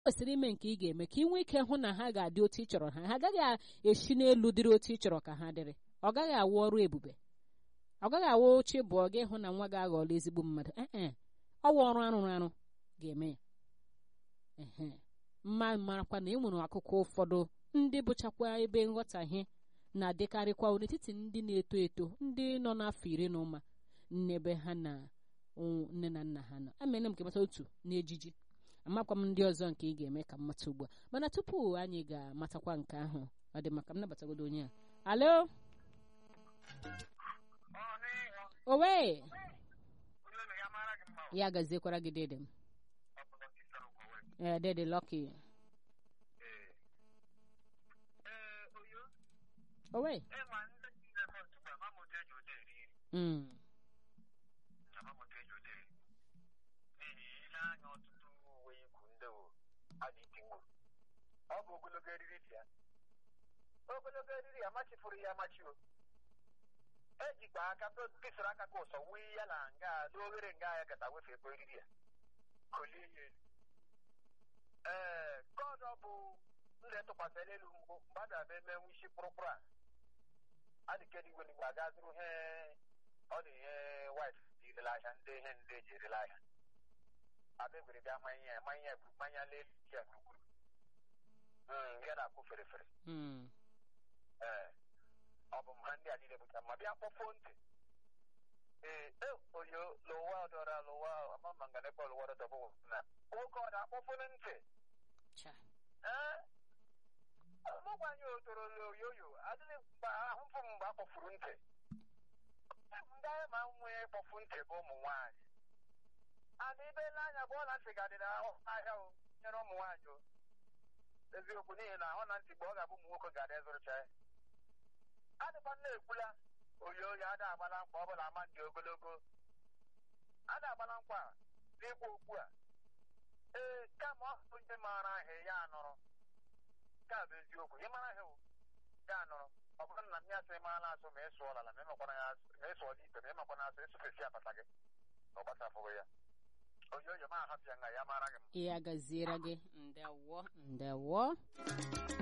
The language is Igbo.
kwesịrị ime nke ị ga-eme ka ị nwee ike hụ na ha ga-adị otu ị chọrọ ha ha agaghị esi n'elu dịrị otu ị chọrọ ka ha dịrị ọ gaghị awụ ọrụ ebube ọ gaghị awụ oche bụ ọ gị hụ na nwa gị aghọọla ezigbo mmadụ ee ọwa ọrụ arụrụ arụ ga-eme ya ehe mma marakwa na e nwere akụkọ ụfọdụ ndị bụchakwa ebe nghọtahie na-adịkarịkwa n'etiti ndị na-eto eto ndị nọ n'afọ iri na ụma n'ebe ha na nne na nna ha nọ amene m kemata otu n'ejiji amakwa m ndị ọzọ nke ị ga-eme ka mmata ugbu a mana tupu anyị ga-amatakwa nke ahụ ọ dị maka m nabatagodo onye a alo owe ya gaziekwara gị dede m ee dede lọki owe mm. ọ bụ ogologo eriri dị ya ogologo eriri amachifuru ya amachi o ejikwa aka kesara aka ka ụsọ wee ya na nga n'oghere nga ya kata wefe ebe eriri ya kolie ya elu ee kọdụ ọ bụ nle tụkwasịrị elu mbụ mgbe a ga-abịa eme nwe isi kpụrụkpụrụ a adịkedị igwe n'igwe aga zụrụ ihe ọ dị ihe wit irele ahịa ndị ihe ndị eji erele ahịa abịa gwere bịa manye ya manye ya manya n'elu ya gburugburu nke na-akwụ fere fere ee ọ bụ ha ndị a niile bụcha ma bịa kpọfuo ntị ee oyo lụwa ọdọra lụwa amama nga nekpọ lụwa ọdọdọ bụ na nwoke ọ na-akpọfunu ntị ee mụgwanye otoro oyoyo adịghị mgbe ahụ fụ mgbe a kpọfuru ntị ndị anyị ma nwee kpọfu ntị bụ ụmụ nwaanyị ana ibe n'anya bụ ọla ntị gadịrị ahịa o nyere ụmụ nwaanyị o eziokwu n'ihi na ọ na ntị mgbe ọ ga-abụ ụmụ nwoke ga-adị zụrụcha ya adịkwa nna ekwula oyi oyi ada agbala nkwa ọ bụla ama ndị ogologo ada agbala nkwa n'ikwu okwu a ee kama ọ bụ ndị maara ahịa ya anọrọ nke a bụ eziokwu ị mara ahịa ya anọrọ ọ bụrụ na m ya sị maala asụ ma ịsụ ọlala ma ịmakwana ya ma ịsụ ọla ikpe ma ịmakwana asụ ịsụfesi apata gị na ọ gbasafụghị ya oyi oyi ma ahapịa nga ya mara gị ya gaziere gị ndewo ndewo